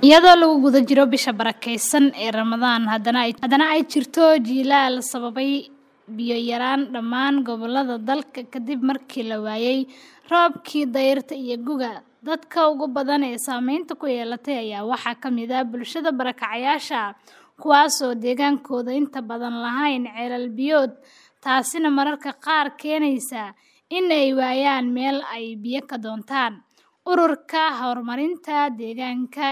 iyadoo lagu guda jiro bisha barakeysan ee ramadaan haddana ay haddana ay jirto jiilaal sababay biyo yaraan dhammaan gobollada dalka kadib markii la waayay roobkii dayrta iyo guga dadka ugu badan ee saameynta ku yeelatay ayaa waxaa ka mid ah bulshada barakacayaasha kuwaasoo deegaankooda inta badan lahayn ceelal biyood taasina mararka qaar keenaysa in ay waayaan meel ay biyo ka doontaan ururka horumarinta deegaanka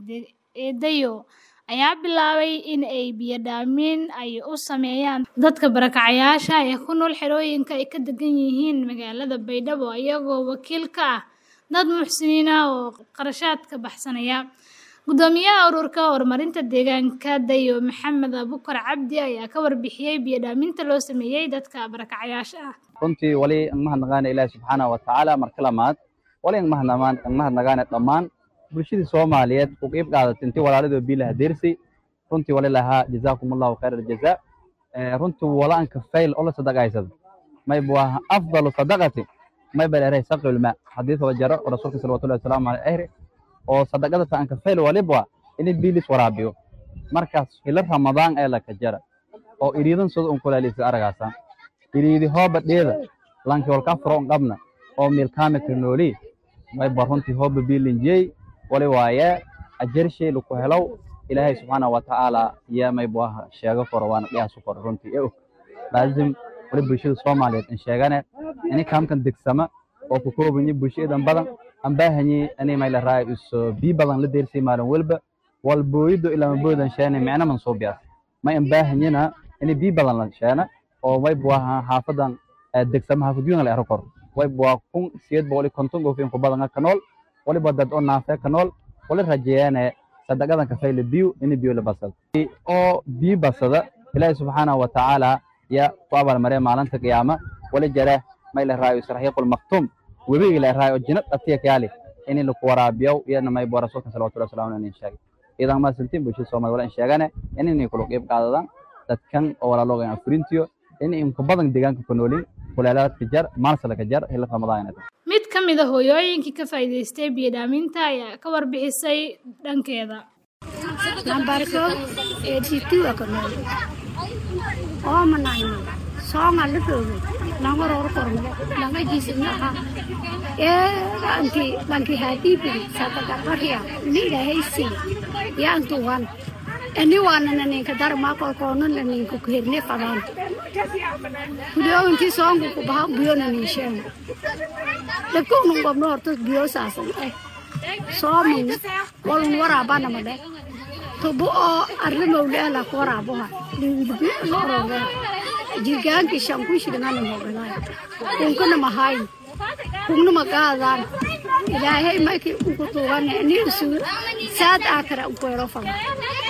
ee dayo ayaa bilaabay in ay biyo dhaamin ay u sameeyaan dadka barakacayaasha ee ku nool xerooyinka ay ka degan yihiin magaalada baydhabo iyagoo wakiil ka ah dad muxsiniin ah oo qarashaadka baxsanaya gudoomiyaha ururka horumarinta deegaanka dayo maxamed abukar cabdi ayaa ka warbixiyey biyo dhaaminta loo sameeyey dadka barakacayaasha ah runtii wali mahadnaqaana ilaahi subxaanahu watacaala marka lamaad wali mahadnaqaana dhammaan bulshadii soomaaliyeed u qiib qaadatay intii walaalidoo biilaha deersay runtii wali lahaa jazaakum allahu khayr aljazaa runtii walaanka fayl oo la sadaqaysada may buah afdalu sadaqati may bal eray saqil ma hadith wa jaro rasuulka sallallahu alayhi wasallam ahri oo sadaqada taanka fayl walibwa in biilis waraabiyo markaas ila ramadaan ee la ka jara oo iriidan soo un kulaalisa aragaasan iriidi hooba dheeda lanki walka furo qabna oo meel kaame nooli may barunti hooba biilinjey wali waaye ajarshay lagu helow ilaahay subxaanahu watacaala yaa may buaha sheego koro waana dhiyaasu koro runtii e og laazim wali bulshada soomaaliyeed in sheegane ini kaamkan degsama oo ku koobanyi bulshadan badan aan baahanyi ini may la raayo iso bii badan la deersay maalin walba wal booyido ilaa maboodan sheene micna man soo biyaas may aan baahanyina ini bii badan la sheena oo may buaha xaafadan degsama xaafadiyuna la ero koro way buaa kun siyeed boqol iyo konton goofin ku badan ka nool waliba dad oo naafee ka nool wali rajeeyane sadaqadan kafayla biyo ini biyo la basado oo biyo basada ilaahi subxaanahu watacaala ya ku abaalmaree maalinta qiyaama wali jare may la raayo israxiiqul maktum webiga la raayo jinad atiya kaali ini laku waraabiyo iyadna may bua rasuulka salawatullahi wasalaamu alayhi sheegay idan ma sintiin bulshada soomaaliya wala in sheegane in inay kula qiib qaadadaan dadkan oo walaalooga in afurintiyo in inku badan deegaanka ku noolin kuleelaadka jar maalsalka jar hila ramadaan mid ka mid a hooyooyinkii ka faa'iidaystay biyo dhaaminta ayaa ka warbixisay dhankeeda nambarko eeditiwa ka nool oomanayno soonga la roogay langoror kormale langa jisinaha eeganti lanki hadibiri sadaqarqarya ni ilahaysi yaantuwan ani waanana ninka darmaa kolkoonana ninka kuherne fadaan kuliyo intii soonku ku baha biyona ninsheena dhakownun gobno horta biyo saasan eh soomin walun waraabanamade tubo oo arla mawleela ku waraaboha liwilbi lorore jirgaanki shankushirngana mogalay kunkana mahayn kungna magaadaan ilaahay maki unku tuugane ni isu saad aakara unkuero fada